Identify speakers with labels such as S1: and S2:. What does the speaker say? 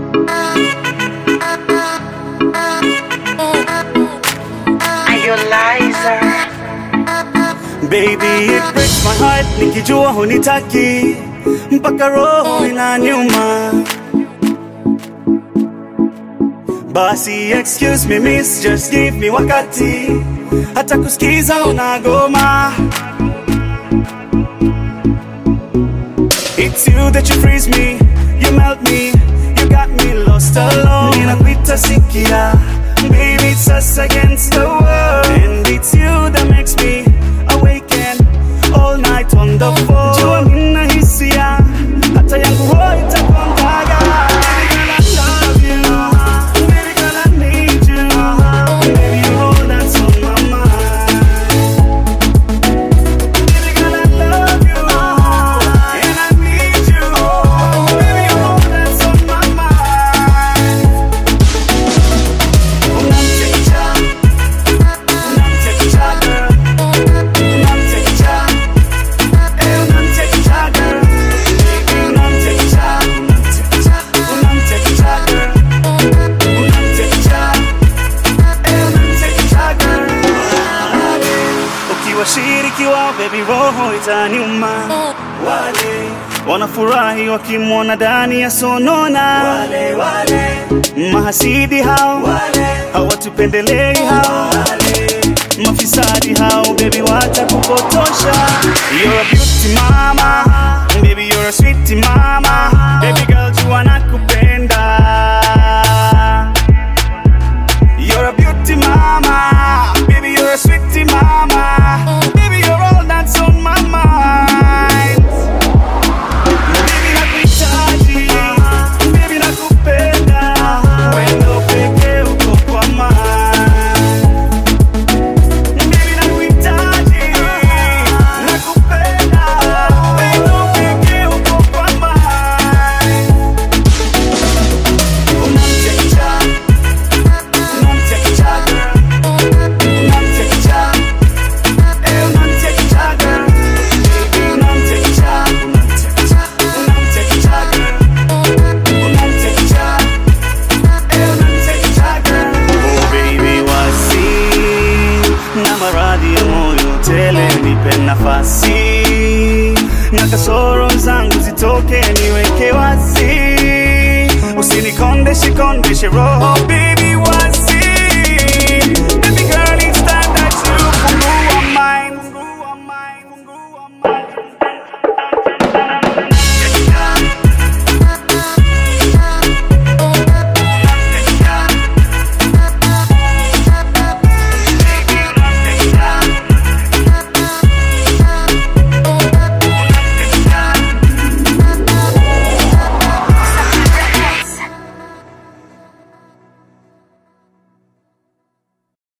S1: Baby, it breaks my heart nikijua hunitaki mpaka roho inaniuma. Basi excuse me miss, just give me wakati, hata kusikiza unagoma. It's you that you freeze me, you melt me, you got me lost alone. Ninakuita sikia, baby it's us against the world, and it's you that makes me awaken all night on the phone. Jua mina hisia, hata yangu roho itakondaga. Baby girl, I love you. Baby girl, I need you. Baby, you're all that's on my mind. Baby girl, I love you, and I need you. Baby, you're all that's on my mind. Unamchekecha, unamchekecha girl, unamchekecha, eh unamchekecha girl, unamchekecha, unamchekecha, unamchekecha girl, unamchekecha, eh unamchekecha girl. Ukiwashiriki wao baby, roho itaniuma. Wale wanafurahi wakimwona ndani ya sonona. Wale wale mahasidi hao wale hawatupendelei hao wale mafisadi hao baby, watakupotosha. You're a beauty mama, baby you're a sweet mama, baby girl jua nakupenda. You're a beauty mama, baby you're a sweet mama, baby you're all that's on my mind. Baby nakuhitaji, baby nakupenda, wendo pekee uko kwa mind. Baby nakuhitaji, nakupenda, wendo pekee uko kwa mind. Unamchekecha, unamchekecha girl, unamchekecha, eh unamchekecha girl, baby unamchekecha, unamchekecha, unamchekecha girl, unamchekecha, eh unamchekecha girl. Oh baby wasi na maradhi ya moyo tele, nipe nafasi na kasoro zangu zitoke, niweke wazi, usinikondeshe kondeshe roho